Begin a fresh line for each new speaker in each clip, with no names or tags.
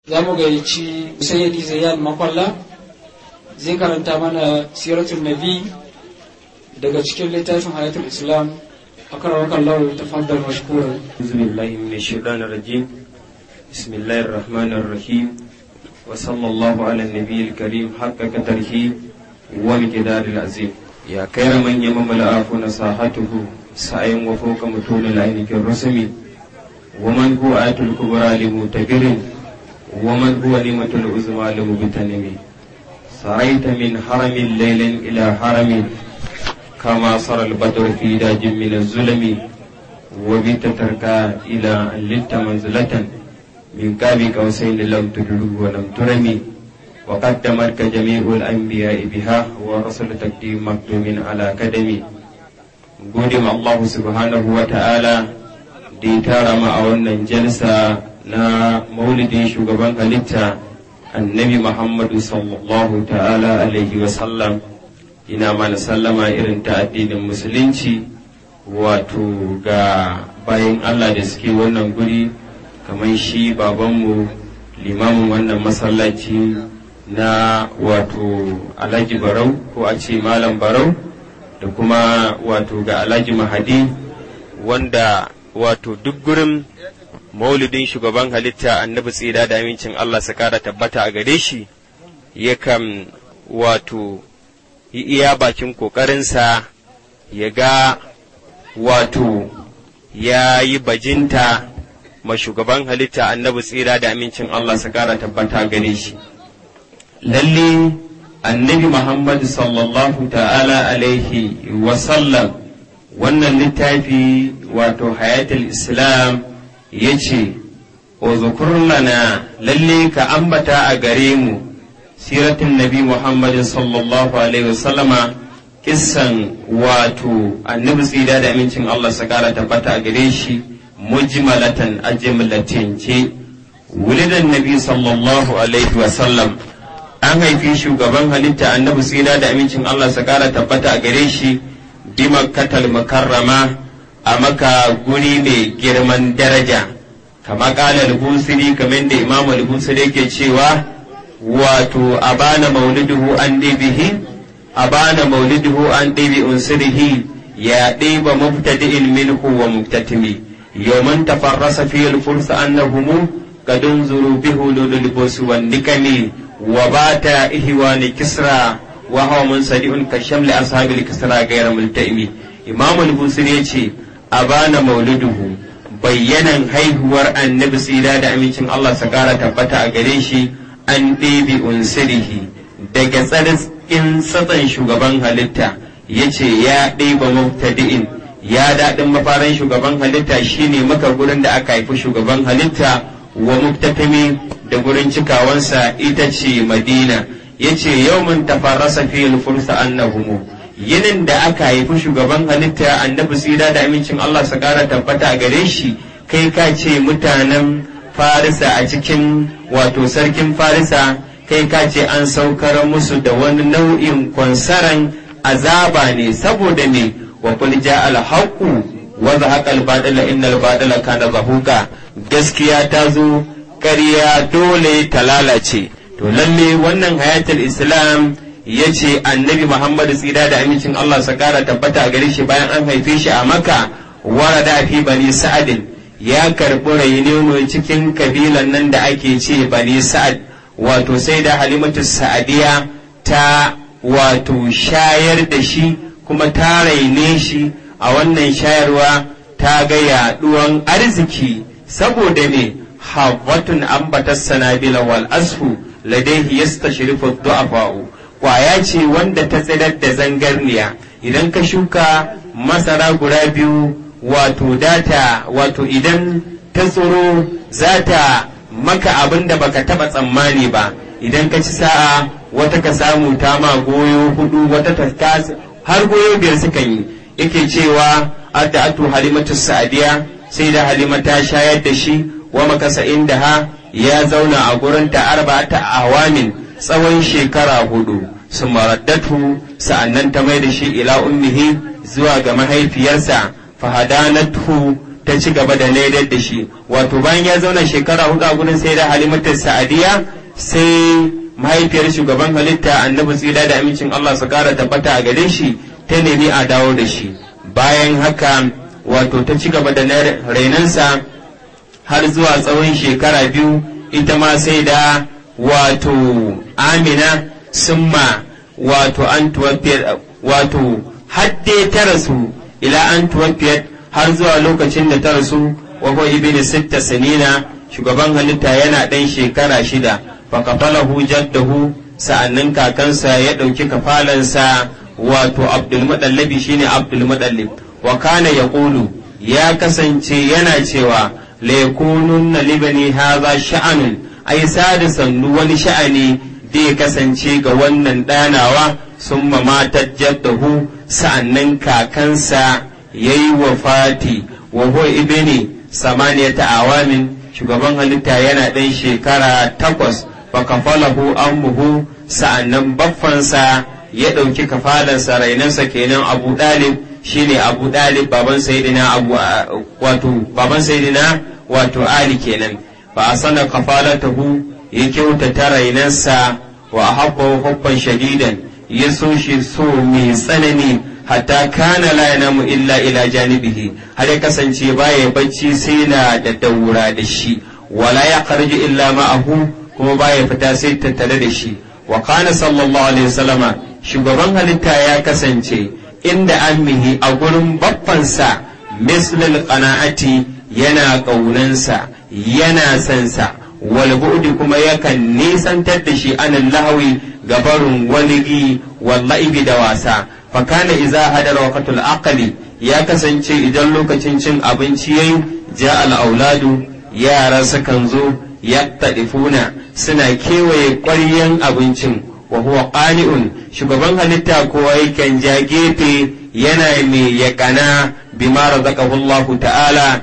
za mu gayyaci sayyidi zayyan makwalla zai karanta mana siratul nabi daga cikin littafin hayatul islam أكرمك الله تفضل مشكورا
أعوذ بالله من الشيطان الرجيم بسم الله الرحمن الرحيم وصلى الله على النبي الكريم حق قدره ومقدار العظيم يا خير من يمم العفو نصاحته سعي وفوق متون العين كالرسم ومن هو آية الكبرى لمتقر ومن هو نعمة العظمى لمبتنم سريت من حرم ليل إلى حرم كما صار البدر في داج من الظلم وبت تركا إلى أن لت منزلة من كاب قوسين لم تدلو ولم ترمي وقدمتك جميع الأنبياء بها ورسل تقديم مكتوم على قدمي قدم الله سبحانه وتعالى da ya tara mu a wannan jalsa na maulidin shugaban halitta annabi Muhammadu sallallahu ta'ala alaihi wasallam ina mana sallama irin ta addinin musulunci wato ga bayan Allah da suke wannan guri kamar shi babanmu limamin wannan masallaci na wato alhaji barau ko a ce malam barau da kuma wato ga alhaji mahadi wanda wato duk gurin maulidin shugaban halitta annabi tsira da amincin Allah su kara tabbata a gare shi yakan wato yi iya bakin ƙoƙarinsa ya ga wato ya yi bajinta ma shugaban halitta annabi tsira da amincin Allah su kara tabbata gare shi. Lalle annabi Muhammad sallallahu ta'ala alaihi wasallam wannan littafi wato hayatul Islam ya ce, O lana lalle ka ambata a gare mu siratin nabi Muhammad sallallahu alaihi wasallama kissan wato annabi tsira da amincin Allah su kara tabbata a gare shi mujmalatan a jimlatin ce wulidan nabi sallallahu alaihi wasallam an haifi shugaban halitta annabi tsira da amincin Allah su kara tabbata a gare shi bi makkatal mukarrama a maka guri mai girman daraja kama kala al-busiri kamar da imamu al-busiri yake cewa wato abana mauliduhu an bihi abana mauliduhu an ɗibi unsirihi ya ɗiba mubtadi'in minhu wa mubtatimi yawman tafarrasa fi al-fursa annahumu qad unzuru bihu lulul busu wan nikami wa bata ihwani kisra wa huwa munsadi'un ka shamli ashabil kisra ghayra multaimi imam al-busiri yace abana mauliduhu bayyanan haihuwar annabi tsira da amincin Allah sa kara tabbata a gare shi an ɗebe unsirihi daga tsarkin tsatsan shugaban halitta ya ce ya ɗeba mubtadi'in ya daɗin mafarin shugaban halitta shine maka gurin da aka haifi shugaban halitta wa mubtatami da gurin cikawansa ita ce madina ya ce yau mun tafarrasa fi fursa annahumu yinin da aka haifi shugaban halitta annabi tsira da amincin Allah su kara tabbata a gare shi kai ka ce mutanen farisa a cikin wato sarkin farisa kai ka ce an saukar musu da wani nau'in kwansaran azaba ne saboda ne wa kul ja al haqu wa zahaqa al batila innal batila kana zahuqa gaskiya ta zo ƙarya dole ta lalace to lalle wannan hayatul islam ya ce annabi muhammadu tsira da amincin allah sa kara tabbata a gare shi bayan an haife shi a maka warada fi bani sa'adin ya karɓi rainono cikin kabilan nan da ake ce bani sa'ad wato sai da halimatu sa'adiya ta wato shayar da shi kuma ta raine shi a wannan shayarwa ta ga yaɗuwan arziki saboda ne hawatun ambatas sanabila wal asfu ladaihi yastashrifu du'afa'u kwaya ce wanda ta tsirar da zangarniya idan ka shuka masara guda biyu wato data wato idan ta tsoro za ta maka abin da baka taba tsammani ba idan ka ci sa'a wata ka samu ta ma goyo hudu wata ta har goyo biyar suka yi yake cewa adda atu halimatu sa'adiya sai da halima ta shayar da shi wa makasa inda ha ya zauna a gurin ta arba ta awamin tsawon shekara hudu su maraddatu sa'annan ta mai da shi ila ummihi zuwa ga mahaifiyarsa fahadanatu ta ci gaba da laidar da shi wato bayan ya zauna shekara hudu a gurin sai da halimatu sa'adiya sai mahaifiyar shugaban halitta annabi tsira da amincin Allah su kara tabbata a gare shi ta nemi a dawo da shi bayan haka wato ta ci gaba da rainansa har zuwa tsawon shekara biyu ita ma sai da wato amina summa wato an wato hadde ta rasu ila an tuwafiyat har zuwa lokacin da ta rasu wa huwa ibn sitta sanina shugaban halitta yana ɗan shekara shida fa kafalahu jaddahu sa'annan kakansa ya ɗauki kafalansa wato abdul mudallabi shine abdul mudallib wa kana yaqulu ya kasance yana cewa la yakununna libani hadha sha'anun ai sada sannu wani sha'ani da ya kasance ga wannan ɗanawa sun matar jaddahu sa'annan kakansa ya yi wa fati wa huwa ibini samaniyata awamin shugaban halitta yana ɗan shekara takwas fa kafalahu ammuhu sa'annan baffansa ya ɗauki kafalansa rainansa kenan abu ɗalib shine abu ɗalib baban sayidina abu wato baban sayidina wato ali kenan fa asana kafalatahu ya kyautata rainansa wa habbahu hubban shadidan ya so shi so mai tsanani hatta kana la yanamu illa ila janibihi har ya kasance baya bacci sai na da daura da shi wala ya kharju illa ma'ahu kuma baya fita sai tattare da shi wa kana sallallahu alaihi wasallama shugaban halitta ya kasance inda ammihi a gurin baffansa mislul qana'ati yana ƙaunansa yana sansa wal bu'di kuma yakan nisantar da shi anan lahawi gabarun waligi wallahi da wasa fa kana idza hadara waqtul aqli ya kasance idan lokacin cin abinci yayi ja al auladu yara sukan zo yattadifuna suna kewaye ƙwaryen abincin wa huwa qani'un shugaban halitta kowa yakan ja gefe yana mai yakana bima razaqahu Allah ta'ala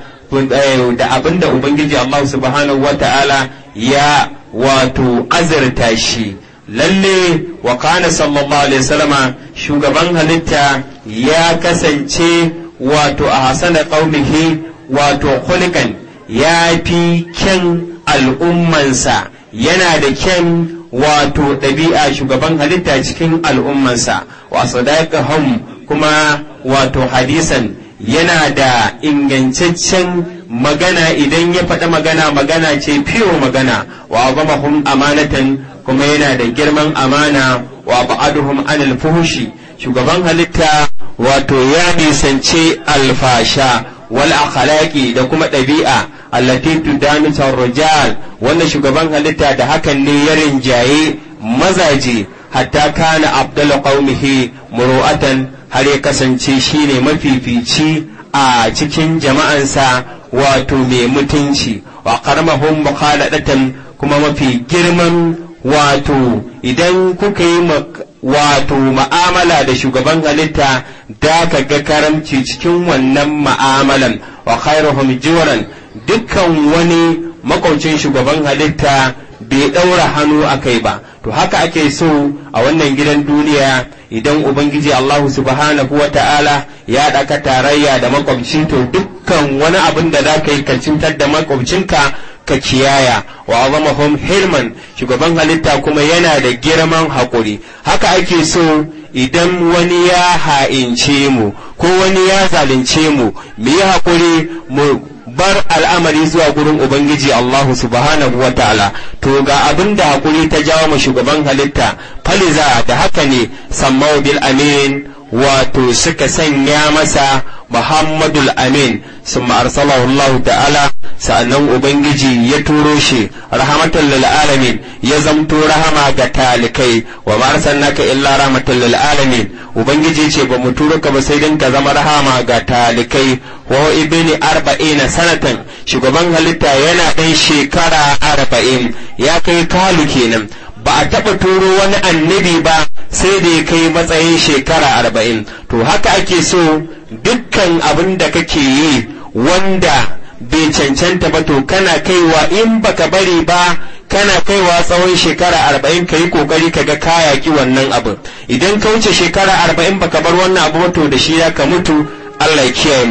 da abinda ubangiji Allah subhanahu wa ta'ala ya wato azurta shi lalle wa kana sallallahu alaihi wasallama shugaban halitta ya kasance wato a hasana qaumihi wato khuliqan ya fi kyan al'ummansa yana da kyan wato ɗabi'a shugaban halitta cikin al'ummansa wa sadaqahum kuma wato hadisan yana da ingantaccen magana idan ya faɗi magana magana ce fiyo magana wa azamahum amanatan kuma yana da girman amana wa ba'aduhum anil fuhushi shugaban halitta wato ya nisance alfasha wal akhlaqi da kuma ɗabi'a allati tudanu rijal wanda shugaban halitta da hakan ne ya rinjaye mazaje hatta kana abdul qaumihi muru'atan har ya kasance shine mafifici a cikin jama'ansa wato mai mutunci wa karmahum mukhaladatan kuma mafi girman wato idan kuka yi wato ma'amala da shugaban halitta da ka ga karamci cikin wannan ma'amalan wa khairuhum jiwaran dukkan wani makaucin shugaban halitta bai ɗaura hannu a kai ba to haka ake so a wannan gidan duniya idan ubangiji Allahu subhanahu wa ta'ala ya ɗaka tarayya da makwabci to dukkan wani abin da za ka yi ka cintar da makwabcinka ka kiyaya wa azamahum hilman shugaban halitta kuma yana da girman haƙuri haka ake so idan wani ya ha'ince mu ko wani ya zalunce mu mu yi haƙuri mu bar al'amari zuwa gurin Ubangiji Allahu subhanahu wa ta'ala to ga abin da hakuri ta jawo mu shugaban halitta faliza da haka ne sammau bil amin wato suka sanya masa Muhammadul Amin sun arsalahu Allah ta'ala sa'annan Ubangiji ya turo shi rahmatan lil alamin ya zamto rahama ga talikai wa ma arsalnaka illa rahmatan lil alamin Ubangiji ce ba mu turo ka ba sai dan ka zama rahama ga talikai wa ibni arba'ina sanatan shugaban halitta yana ɗan shekara arba'in ya kai kalu kenan ba a taɓa turo wani annabi ba sai da ya kai matsayin shekara arba'in to haka ake so dukkan abin da kake yi wanda bai cancanta ba to kana kaiwa in baka bari ba kana kaiwa tsawon shekara arba'in ka yi kokari ka ga kaya ki wannan abin idan ka wuce shekara arba'in baka bar wannan abu to da shi ya ka mutu Allah ya kiyaye mu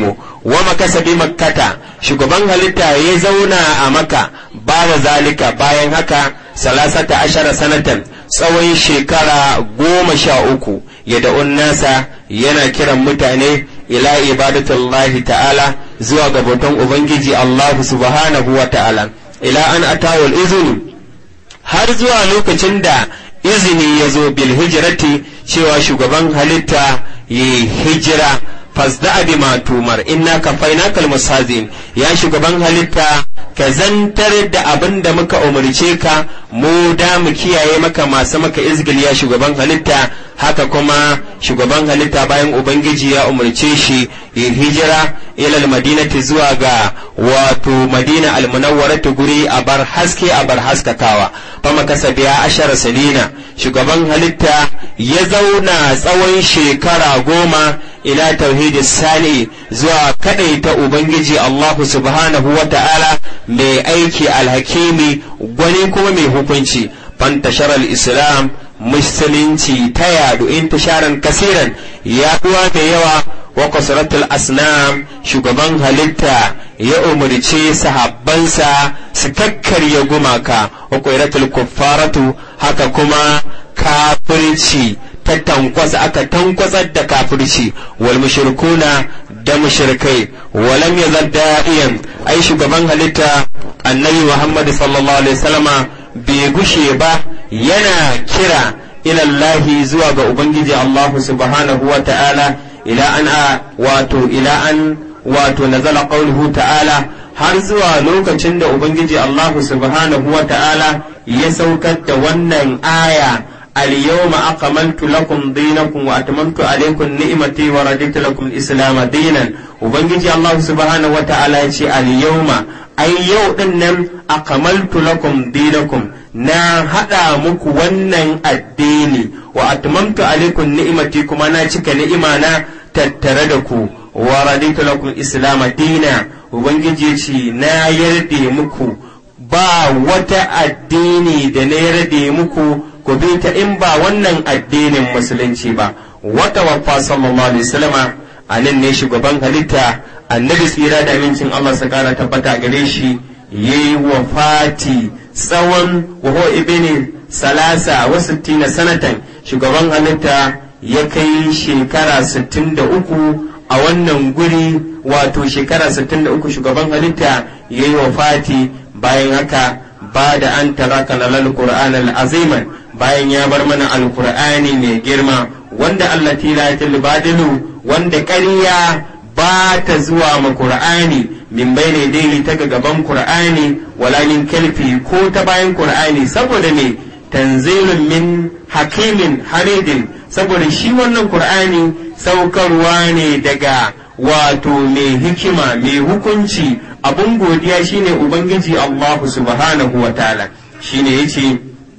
wa makasa bi makkata shugaban halitta ya zauna a maka ba da zalika bayan haka salasata ashara sanatan tsawon shekara goma sha uku ya da'un nasa yana kiran mutane ila ibadatullahi ta'ala zuwa ga bautan ubangiji Allah subhanahu wa ta'ala ila an atawul izini har zuwa lokacin da izini ya zo bil hijrati cewa shugaban halitta ya hijira fasda bi ma tumar inna kafainaka almustazin ya shugaban halitta ka zantar da abin da muka umarce ka mu da mu kiyaye maka masu maka izgil ya shugaban halitta haka kuma shugaban halitta bayan ubangiji ya umarce shi ya hijira ila madinati zuwa ga wato madina almunawwaratu guri a bar haske a bar haskakawa fama kasa biya ashara salina shugaban halitta ya zauna tsawon shekara goma ila tauhidi sani zuwa ta ubangiji allahu subhanahu wa ta'ala mai aiki alhakimi gwani kuma mai hukunci fantashar islam musulunci ta yadu intisharan kasiran yaduwa da yawa wa kasratul asnam shugaban halitta ya umarce sahabbansa su kakkarya gumaka wa qairatul kuffaratu haka kuma kafirci ta tankwasa aka tankwasar da kafirci wal mushrikuna da mushrikai walam yazal da'iyan ai shugaban halitta annabi Muhammad sallallahu alaihi wasallama bai gushe ba yana kira ilallahi zuwa ga ubangiji Allah subhanahu wa ta'ala ila an wato ila an wato nazala qawluhu ta'ala har zuwa lokacin da ubangiji Allah subhanahu wa ta'ala ya saukar da wannan aya اليوم أقملت لكم دينكم وأتممت عليكم نعمتي ورضيت لكم الإسلام دينا وبنجي الله سبحانه وتعالى اليوم أي يوم أقملت لكم دينكم na haɗa muku wannan addini wa atmamtu alaikum ni'imati kuma na cika ni'ima na tattare da ku wa raditu lakum islam dina ubangiji ce na yarda muku ba wata addini da na yarda muku ku bi ta in ba wannan addinin musulunci ba wata wafa sallallahu alaihi wasallama a nan ne shugaban halitta annabi tsira da amincin Allah su kara tabbata gare shi yayi wafati tsawon waho ibini salasa wa sittina sanatan shugaban halitta ya kai shekara sittin da uku a wannan guri wato shekara sittin da uku shugaban halitta ya yi wafati bayan haka ba da an taraka lalal qur'an aziman bayan ya bar mana alqur'ani mai girma wanda Allah tilatil badilu wanda ƙarya ba ta zuwa ma qur'ani min bayne dai ta ga gaban qur'ani wala min kalfi ko ta bayan qur'ani saboda me tanzilun min hakimin hamidin saboda shi wannan qur'ani saukarwa ne daga wato mai hikima mai hukunci abun godiya shine ubangiji Allah subhanahu wa ta'ala shine yace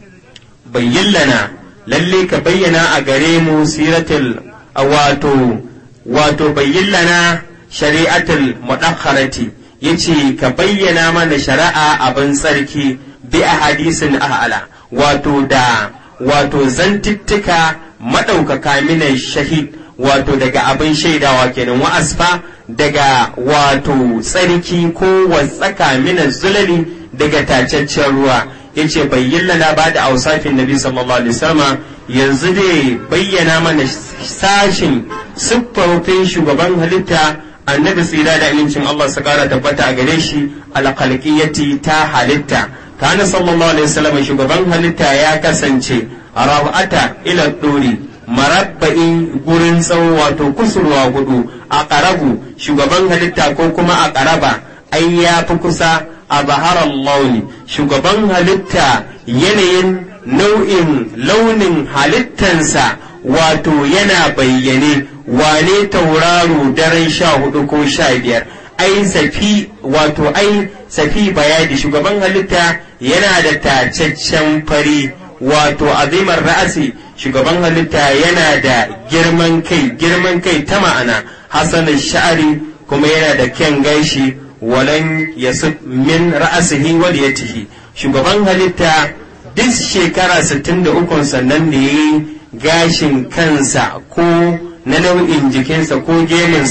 bayyana lalle ka bayyana a gare mu siratul wato wato bayyana shari'atul mudakharati yace ka bayyana mana shari'a abin tsarki bi a hadisin a'ala wato da wato zantittika madaukaka minan shahid wato daga abin shaidawa kenan wa asfa daga wato tsarki ko wasaka minan zulali daga tacaccen ruwa yace bayyana ba da ausafin nabi sallallahu alaihi wasallam yanzu dai bayyana mana sashin siffofin shugaban halitta annabi tsira da amincin Allah su kara tabbata a gare shi alqalqiyati ta halitta kana sallallahu alaihi wasallam shugaban halitta ya kasance rawata ila duri marabba'in gurin tsawo wato kusurwa hudu a ƙarabu shugaban halitta ko kuma a ƙaraba ai ya fi kusa a baharar launi shugaban halitta yanayin nau'in launin halittansa wato yana bayyane wane tauraro daren sha hudu ko sha biyar ai safi wato ai safi bayadi shugaban halitta yana da tacaccen fari wato azimar ra'asi shugaban halitta yana da girman kai girman kai ta ma'ana hasanin sha'ari kuma yana da kyan gashi walan yasuf min ra'asihi wal yatihi shugaban halitta duk shekara 63 sannan da yayi gashin kansa ko na nau'in jikinsa ko geminsa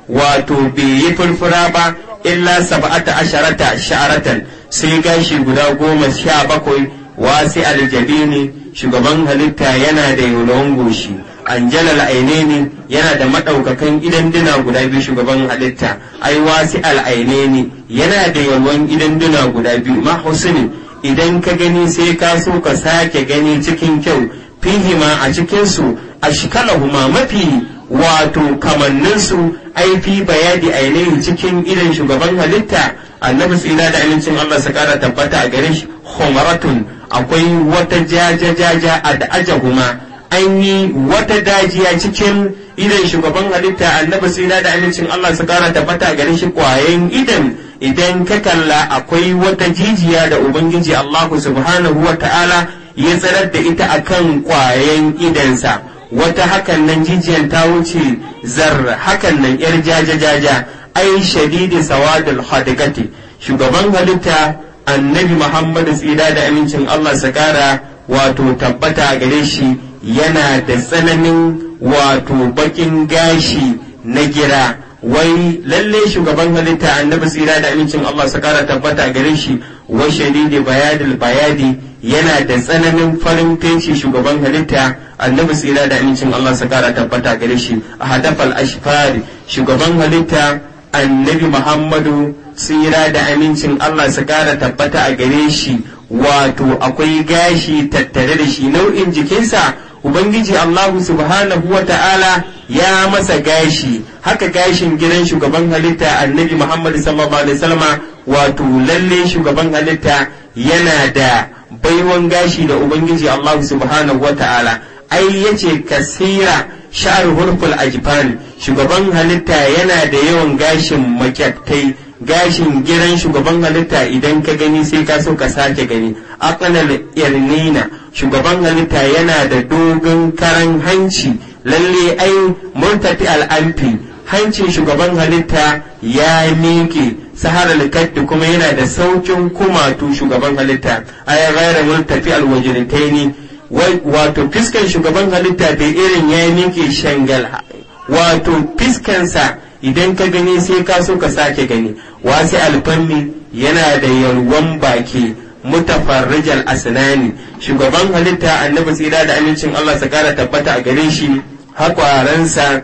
wato bai yi furfura ba illa sab'ata asharata sha'aratan sai gashi guda goma sha bakwai wasi aljabini shugaban halitta yana da yulon goshi anjalal aineni yana da madaukakan idan duna guda biyu shugaban halitta ai wasi al'aineni yana da yalwan idan duna guda biyu ma husni idan ka gani sai ka so ka sake gani cikin kyau fihima a cikin su ashkalahuma mafi wato kamanninsu ai fi bayadi ainihi cikin idan shugaban halitta annabi tsira da amincin Allah su kara tabbata a gare shi homaratun akwai wata jaja jaja a da ajahuma an yi wata dajiya cikin idan shugaban halitta annabi tsira da amincin Allah su kara tabbata a gare shi kwayan idan idan ka kalla akwai wata jijiya da ubangiji Allah subhanahu wa ta'ala ya tsarar da ita akan kwayan idansa wata hakan nan jijiyan ta wuce zar hakan nan yar jaja jaja ai shadidi sawadul hadigati shugaban halitta annabi muhammadu tsira da amincin allah sakara wato tabbata gare shi yana da tsananin wato bakin gashi na gira wai lalle shugaban halitta annabi tsira da amincin allah sakara tabbata gare shi wa shadidi bayadil bayadi yana da tsananin farin fenci shugaban halitta annabi tsira da amincin Allah su kara tabbata gare shi a hadafal ashfari shugaban halitta annabi Muhammadu tsira da amincin Allah su kara tabbata a gare shi wato akwai gashi tattare da shi nau'in jikinsa Ubangiji Allahu subhanahu wa ta'ala ya masa gashi haka gashin gidan shugaban halitta annabi Muhammad sallallahu alaihi wasallama wato lalle shugaban halitta yana da baiwan gashi da Ubangiji Allah subhanahu wa ta'ala ai yace kasira sha'ar hurful ajfan shugaban halitta yana da yawan gashin makyattai gashin giran shugaban halitta idan ka gani sai ka so ka sake gani aqnal irnina shugaban halitta yana da dogon karan hanci lalle ai murtati al'amfi hancin shugaban halitta ya miƙe sahara likaddi kuma yana da saukin kumatu shugaban halitta ay ghayra murtafi alwajritaini wato fiskan shugaban halitta bai irin ya miƙe shangal wato fiskansa idan ka gani sai ka so ka sake gani wasi alfanni yana da yalwan baki mutafarrijal asnani shugaban halitta annabi tsira da amincin Allah sa kara tabbata a gare shi hakwaransa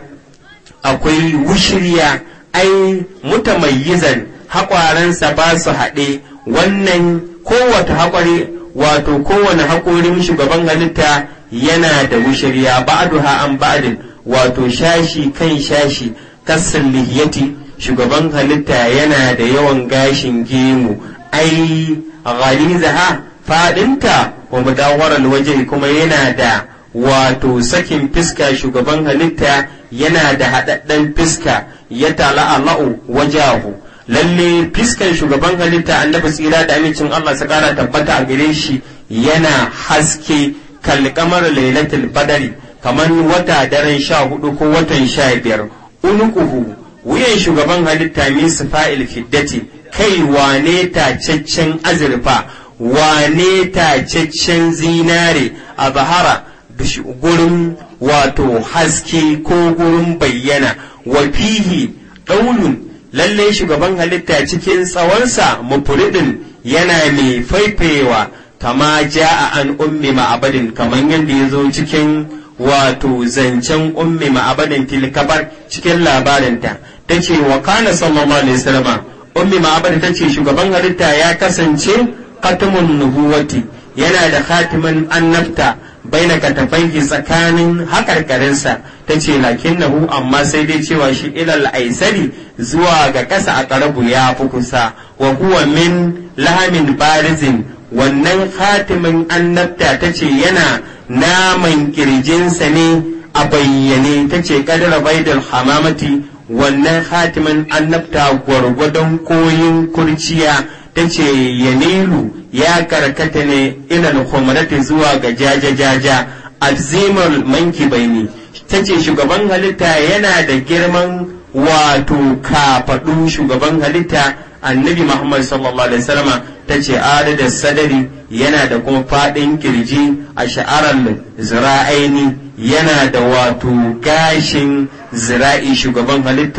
akwai wushirya ai mutamayyizan hakwaransa ba su haɗe wannan kowace haƙwari wato kowane haƙorin shugaban halitta yana da wushirya ba'duha an ba'din wato shashi kan shashi kassan lihiyati shugaban halitta yana da yawan gashin gemu ai ghalizaha fadinta wa mudawaral waje kuma yana da wato sakin fiska shugaban halitta yana da haɗaɗɗen fiska ya tala'ala'u wajahu lalle fiskan shugaban halitta annabi tsira da amincin Allah su kara tabbata a gare shi yana haske kalkamar lailatul badari kamar wata daren sha hudu ko watan sha biyar unukuhu wuyan shugaban halitta min fa'il fiddati kai wane tacaccen azurfa wane tacaccen zinare a bahara gurin wato haske ko gurin bayyana wa fihi ɗaulun lalle shugaban halitta cikin tsawonsa mufuridin yana mai faifayewa kama ja'a an ummi ma'abadin kamar yadda ya zo cikin wato zancen ummi ma'abadin tilkabar cikin labarinta ta ce wa kana sallallahu alaihi wasallam ummi ma'abadin ta ce shugaban halitta ya kasance katamun nubuwati yana da khatimin annabta baina katafaihi tsakanin hakarkarinsa ta ce lakinnahu amma sai dai cewa shi ilal aisari zuwa ga ƙasa a ƙarabu ya fi kusa wa huwa min lahamin barizin wannan khatimin annabta ta ce yana naman kirjinsa ne a bayyane ta ce kadara baidal hamamati wannan khatimin annabta gwargwadon koyin kurciya ta ce yanilu ya karkata ne ilal humrati zuwa ga jaja-jaja alzimar manki baini ta ce shugaban halitta yana da girman wato kafaɗu shugaban halitta annabi muhammad sallallahu alaihi wasallama ta ce adada sadari yana da kuma faɗin kirji a sha'arar zira'aini yana da wato gashin zira'i shugaban halitta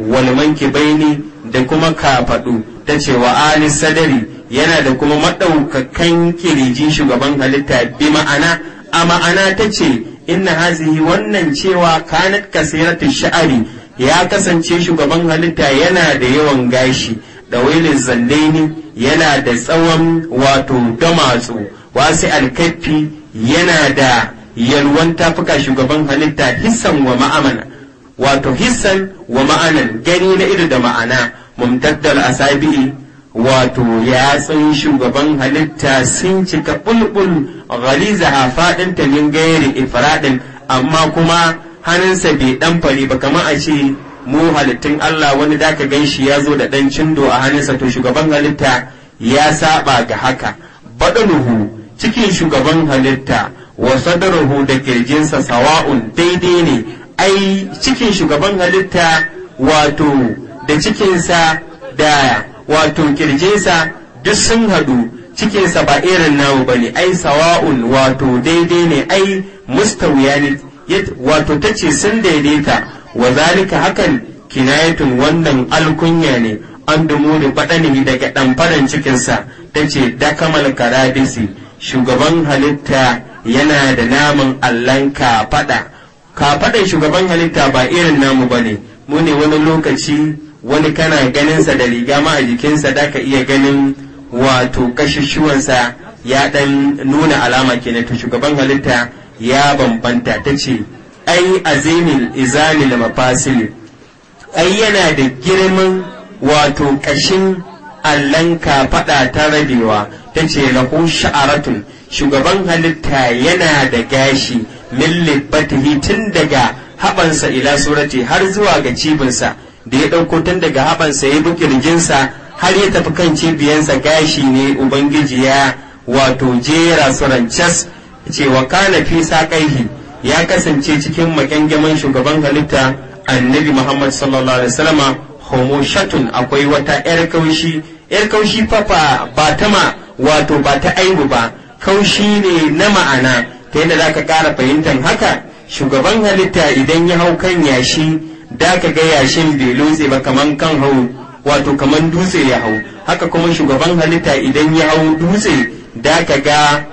wal mankibaini da kuma kafadu ta ce wa ali sadari yana da kuma madaukakan kirji shugaban halitta bi ma'ana a ma'ana ta ce inna hazihi wannan cewa kanat kasiratu sha'ari ya kasance shugaban halitta yana da yawan gashi da wailin zandaini yana da tsawon wato damatsu wasu alkaffi yana da yalwan tafuka shugaban halitta hissan wa ma'amana wato hissan wa ma'anan gani na ido da ma'ana mumtaddal asabi'i wato yatsun shugaban halitta sun cika bulbul ghaliza faɗin ta min gairi ifradin amma kuma hannunsa bai dan fari ba kamar a ce mu halittun Allah wani da ka gan shi ya zo da dan cindo a hannunsa to shugaban halitta ya saba ga haka badanuhu cikin shugaban halitta wa sadaruhu da kirjinsa sawa'un daidai ne ai cikin shugaban halitta wato da cikinsa da wato kirjinsa duk sun haɗu cikinsa ba irin namu bane ai sawa'un wato daidai ne ai mustawiya ne wato ta ce sun daidaita wa zalika hakan kinayatun wannan alkunya ne an dumu da faɗani daga ɗamfaran cikinsa ta ce dakamal karadisi shugaban halitta yana da naman allon kafaɗa kafaɗan shugaban halitta ba irin namu ba ne mu ne wani lokaci wani kana ganinsa da riga ma a jikinsa da ka iya ganin wato kashushuwansa ya ɗan nuna alama kenan to shugaban halitta ya bambanta ta ce ai azimil izanil mafasili ai yana da girman wato kashin allon kafaɗa ta rabewa ta ce lahu sha'aratun shugaban halitta yana da gashi min libbatihi tun daga haɓansa ila surati har zuwa ga cibinsa da ya ɗauko tun daga haɓansa ya bi kirjinsa har ya tafi kan cibiyansa gashi ne ubangiji ya wato jera su rancas cewa kana fi saƙaihi ya kasance cikin makyangaman shugaban halitta annabi muhammad sallallahu alaihi wasallama homo shatun akwai wata yar kaushi yar kaushi fafa ba ta ma wato ba ta aibu ba kaushi ne na ma'ana ta yadda za ka ƙara fahimtar haka shugaban halitta idan ya hau kan yashi da ka ga yashin bai lotse ba kaman kan hau wato kaman dutse ya hau haka kuma shugaban halitta idan ya hau dutse da ka ga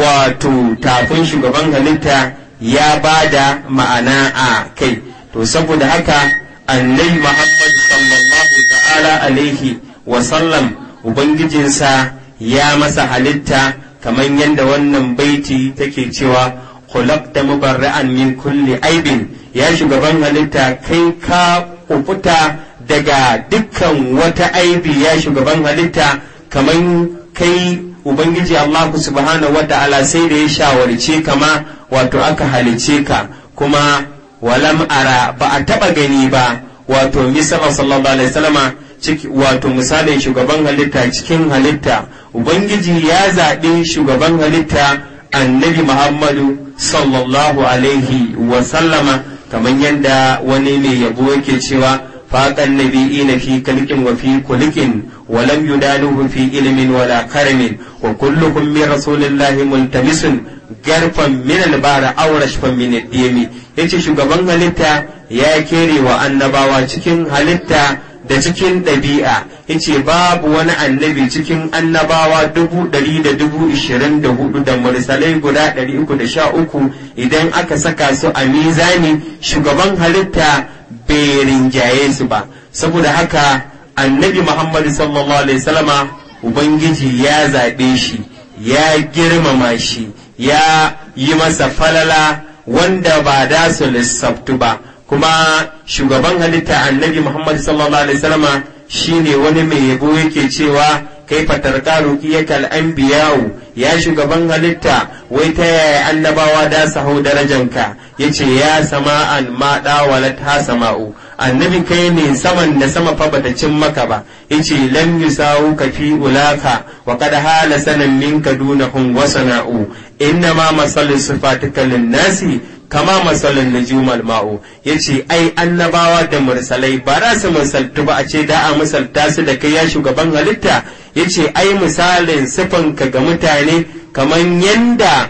wato tafin shugaban halitta ya ba da ma'ana a kai to saboda haka annabi muhammad sallallahu ta'ala alaihi wasallam ubangijinsa ya masa halitta kamar yadda wannan baiti take cewa khulaqta mubarra'an min kulli aibin ya shugaban halitta kai ka kufuta daga dukkan wata aibi ya shugaban halitta kamar kai ubangiji Allah subhanahu wa ta'ala sai da ya shawarce kama wato aka halice ka kuma walam ara ba a taba gani ba wato misala sallallahu alaihi wasallama wato misalin shugaban halitta cikin halitta ubangiji ya zaɓi shugaban halitta annabi muhammadu sallallahu alaihi wasallama kamar yadda wani mai yabo yake cewa فاق النبيين في كلك وفي كلك ولم يدانوه في علم ولا كرم وكلهم من رسول الله ملتمس garfan min albara aw rashfan min ad-dimi yace shugaban halitta ya kere wa annabawa cikin halitta da cikin ɗabi'a yace babu wani annabi cikin annabawa dubu ɗari da dubu ishirin da hudu da mursalai guda ɗari uku da sha uku idan aka saka su a mizani shugaban halitta bai rinjaye su ba saboda haka annabi muhammadu sallallahu alaihi wasallama ubangiji ya zaɓe shi ya girmama shi ya yi masa falala wanda ba da su lissaftu ba kuma shugaban halitta annabi muhammadu sallallahu alaihi wasallama shine wani mai yabo yake cewa kai fatarka ruqiyakal anbiya'u ya shugaban halitta wai ta yaya annabawa da su hau darajanka yace ya sama'an ma dawalat ha sama'u annabi kai ne saman da sama fa bata cin maka ba yace lam yusawu ka fi ulaka wa qad hala sanan minka dunahum wa sana'u inna ma masallu sifatika lin-nasi kama masalin nujumal ma'u yace ai annabawa da mursalai ba za su misaltu ba a ce da a misalta su da kai ya shugaban halitta yace ai misalin sifanka ga mutane kaman yanda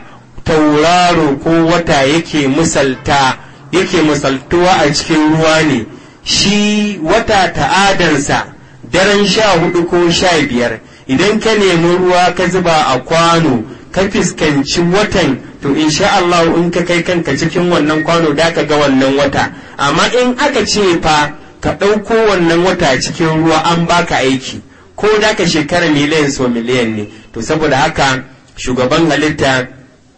tauraro ko wata yake misalta yake misaltuwa a cikin ruwa ne shi wata ta'adarsa daren sha hudu ko sha biyar idan ka nemi ruwa ka zuba a kwano ka fuskanci watan to insha Allah in ka kai kanka cikin wannan kwano da ka ga wannan wata amma in aka ce fa ka ɗauko wannan wata cikin ruwa an baka aiki ko da ka shekara miliyan so miliyan ne to saboda haka shugaban halitta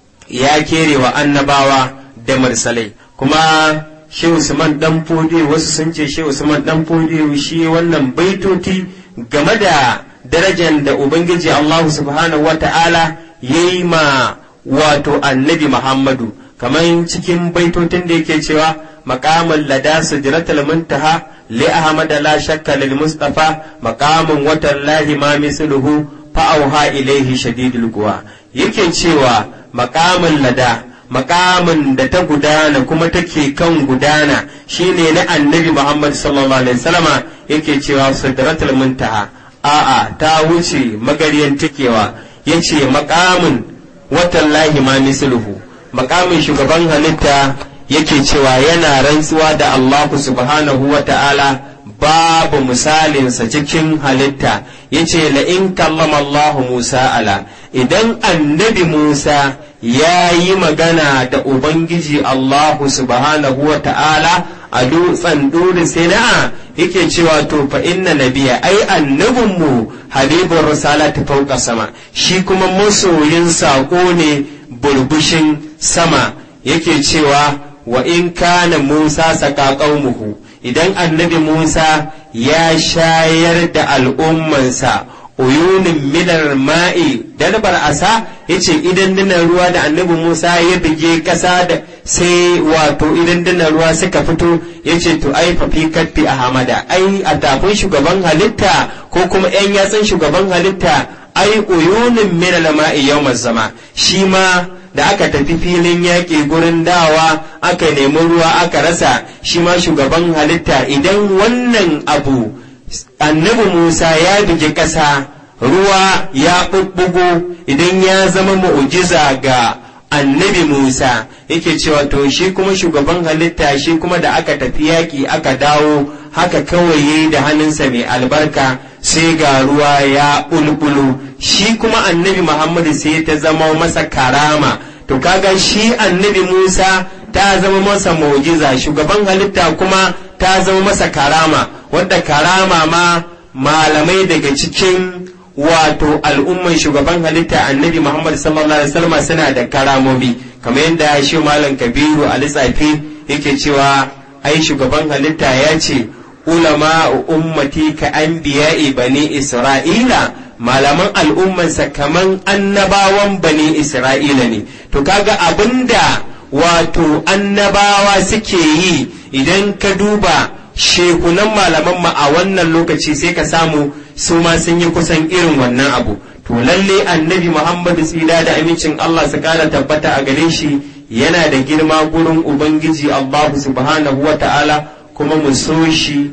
ya kere wa annabawa da mursalai kuma shi Usman dan fodi wasu sun ce shi Usman dan fodi shi wannan baitoti game da darajar da ubangiji Allah subhanahu wata'ala yayi ma wato annabi Muhammadu kamar cikin baitotin da yake cewa maqamul lada sujratul muntaha li ahmad la shakka lil mustafa maqamun watallahi ma misluhu fa auha ilaihi shadidul quwa yake cewa maqamul lada makamin da ta gudana kuma take kan gudana shine na annabi Muhammad sallallahu alaihi wasallama yake cewa sidratul muntaha a'a ta wuce magariyan tikewa yace makamin watallahi ma misluhu makamin shugaban halitta yake cewa yana rantsuwa da Allah subhanahu wa ta'ala babu misalinsa cikin halitta yace la in kallama Allah Musa ala idan annabi Musa ya yi magana da Ubangiji Allahu subhanahu wa ta'ala a dutsen duri sina'a yake cewa to fa inna nabiya ai annabinmu habibun risala ta fauka sama shi kuma masoyin saƙo ne burbushin sama yake cewa wa in kana Musa saka qaumuhu idan annabi Musa ya shayar da al'ummansa uyunin minar ma'i dalbar asa yace idan dinan ruwa da annabi Musa ya bige kasa da sai wato idan dinan ruwa suka fito yace to ai fa fi kaffi ahmada ai a tafin shugaban halitta ko kuma yan yatsan shugaban halitta ai uyunin minar ma'i yawmaz zama shi ma da aka tafi filin yaƙi gurin dawa aka nemi ruwa aka rasa shi ma shugaban halitta idan wannan abu annabi Musa ya bigi ƙasa ruwa ya ɓuɓɓugo idan ya zama mu'ujiza ga annabi Musa yake cewa to shi kuma shugaban halitta shi kuma da aka tafi yaƙi aka dawo haka kawai yayi da hannunsa mai albarka sai ga ruwa ya ɓulɓulo shi kuma annabi Muhammadu sai ta zama masa karama to kaga shi annabi Musa ta zama masa mu'jiza shugaban halitta kuma ta zama masa karama wadda karama ma malamai daga cikin wato al'umman shugaban halitta annabi Muhammad sallallahu alaihi wasallam suna da karamomi kamar yadda shi malam Kabiru a lissafi yake cewa ai shugaban halitta ya ce ulama ummati ka anbiya'i bani isra'ila malaman al'ummansa kaman annabawan bani isra'ila ne to kaga abinda wato annabawa suke yi idan ka duba shekunan malaman ma a wannan lokaci sai ka samu su ma sun yi kusan irin wannan abu to lalle annabi muhammadu tsira da amincin allah su kara tabbata a gare shi yana da girma gurin ubangiji allahu subhanahu wa ta'ala kuma mu so shi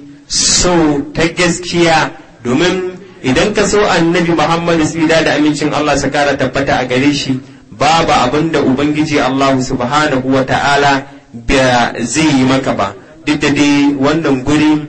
so ta gaskiya domin idan ka so annabi muhammadu tsira da amincin allah su kara tabbata a gare shi babu abin da ubangiji allahu subhanahu wa ta'ala ba zai yi maka ba duk da dai wannan guri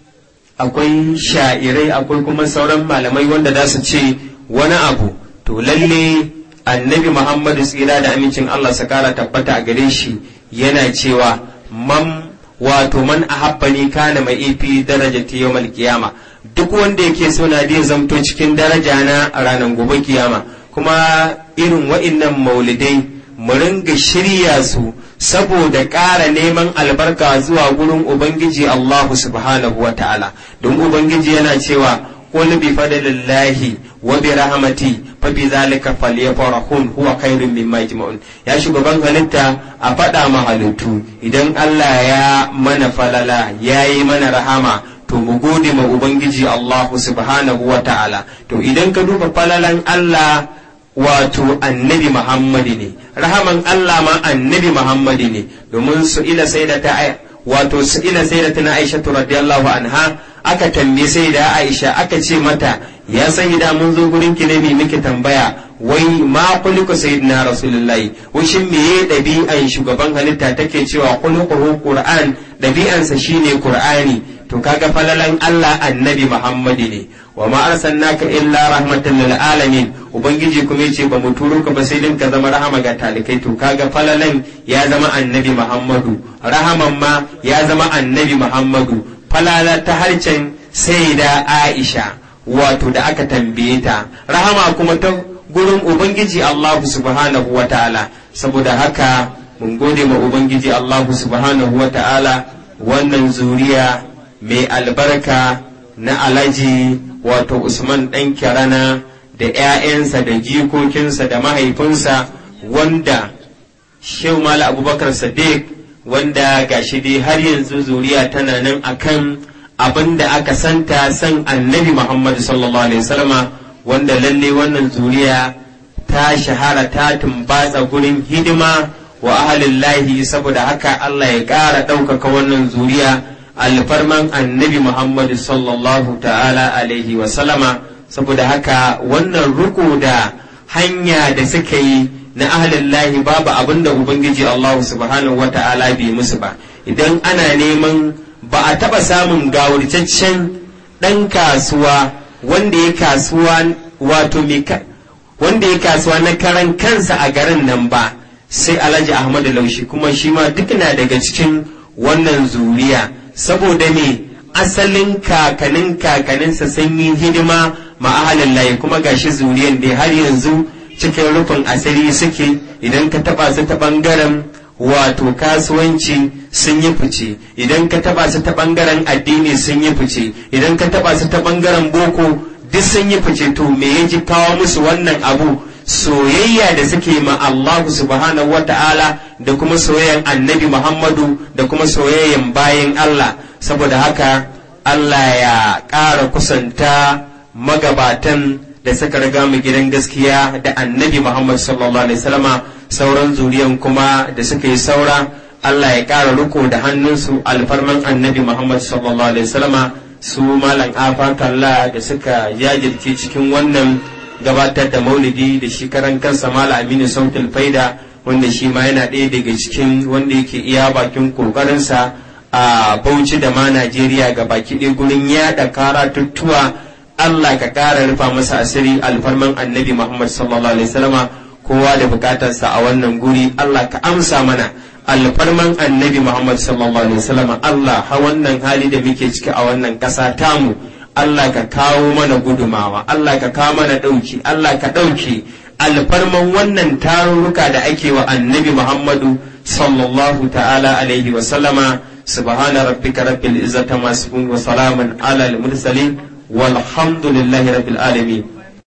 akwai sha'irai akwai kuma sauran malamai wanda za su ce wani abu to lalle annabi muhammadu tsira da amincin allah su kara tabbata a gare shi yana cewa man wato man ahabbani kana mai ifi daraja ta yawmal kiyama duk wanda yake so na zai zamto cikin daraja na a ranar gobe kiyama kuma irin wa'innan maulidai mu ringa shirya su saboda ƙara neman albarka zuwa gurin ubangiji Allahu subhanahu wa ta'ala don ubangiji yana cewa qul bi fadlillahi wa bi rahmati fa bi zalika falyafrahun huwa khairun mimma yajma'un ya shugaban halitta a faɗa ma halittu idan Allah ya mana falala yayi mana rahama to mu gode ma ubangiji Allahu subhanahu wa ta'ala to idan ka duba falalan Allah wato annabi Muhammadu ne rahaman Allah ma annabi Muhammadu ne domin su ila sai da ta wato su ila sai da ta Aisha radiyallahu anha aka tambaye sai da Aisha aka ce mata ya sai da mun zo gurin ki ne bi miki tambaya wai ma kuliku sayyidina rasulullahi wai shin meye dabi'an shugaban halitta take cewa khuluquhu qur'an dabi'ansa shine qur'ani to kaga falalan Allah annabi Muhammadu ne wa ma arsalnaka illa rahmatan lil alamin ubangiji kuma yace ba mu turo ka ba sai din ka zama rahama ga talikai to kaga falalan ya zama annabi Muhammadu rahaman ma ya zama annabi Muhammadu falala ta harcen sayyida Aisha wato da aka tambaye ta rahama kuma ta gurin ubangiji Allah subhanahu wa ta'ala saboda haka mun gode ma ubangiji Allah subhanahu wa ta'ala wannan zuriya mai albarka na alaji wato Usman ɗan kirana da ‘ya'yansa da jikokinsa da mahaifinsa wanda Shehu Mala Abubakar Sadiq wanda gashi dai har yanzu zuriya tana nan akan abin da aka santa san annabi Muhammad sallallahu Alaihi wasallama wanda lalle wannan zuriya ta shahara ta tumbatsa gurin hidima wa ahalillahi saboda haka Allah ya ƙara ɗaukaka wannan zuriya alfarman annabi Muhammad sallallahu ta'ala alaihi wasallama saboda haka wannan ruku da hanya da suka yi na ahalillahi babu abin da Ubangiji Allah subhanahu wa ta'ala bai musu ba idan ana neman ba a taɓa samun gawurtaccen ɗan kasuwa wanda ya kasuwa wato wanda ya kasuwa na karan kansa a garin nan ba sai alhaji ahmadu laushi kuma shi ma duk na daga cikin wannan zuriya saboda ne asalin kakanin kakaninsa sun yi hidima ma ahalin layi kuma gashi zuriyan da har yanzu cikin rufin asiri suke idan ka taba su ta bangaren wato kasuwanci sun yi fice idan ka taba su ta bangaren addini sun yi fice idan ka taba su ta bangaren boko duk sun yi fice to me ya ji kawo musu wannan abu soyayya da suke ma Allah subhanahu wa ta'ala da kuma soyayyan annabi Muhammadu da kuma soyayyan bayin Allah saboda haka Allah ya ƙara kusanta magabatan da suka riga mu gidan gaskiya da annabi Muhammad sallallahu alaihi wasallama sauran zuriyan kuma da suka yi saura Allah ya ƙara riko da hannunsu alfarman annabi Muhammad sallallahu alaihi wasallama su malam afa kalla da suka jajirce cikin wannan gabatar da maulidi da shi karan kansa malam aminu sautul faida wanda shi ma yana ɗaya daga cikin wanda yake iya bakin kokarinsa a bauchi da ma najeriya ga baki ɗaya gurin yaɗa karatuttuwa allah ka ƙara rufa masa asiri alfarman annabi muhammad sallallahu alaihi wasallama kowa da bukatarsa a wannan guri allah ka amsa mana alfarman annabi muhammad sallallahu alaihi wasallama allah ha wannan hali da muke ciki a wannan ƙasa tamu Allah ka kawo mana gudumawa, Allah ka kawo mana ɗauki, Allah ka ɗauki alfarman wannan tarurruka da ake wa annabi Muhammadu sallallahu ta'ala alaihi wa sallama subhana rabbika rabbil izzati ma wa salamun ala al mursalin walhamdulillahi rabbil alamin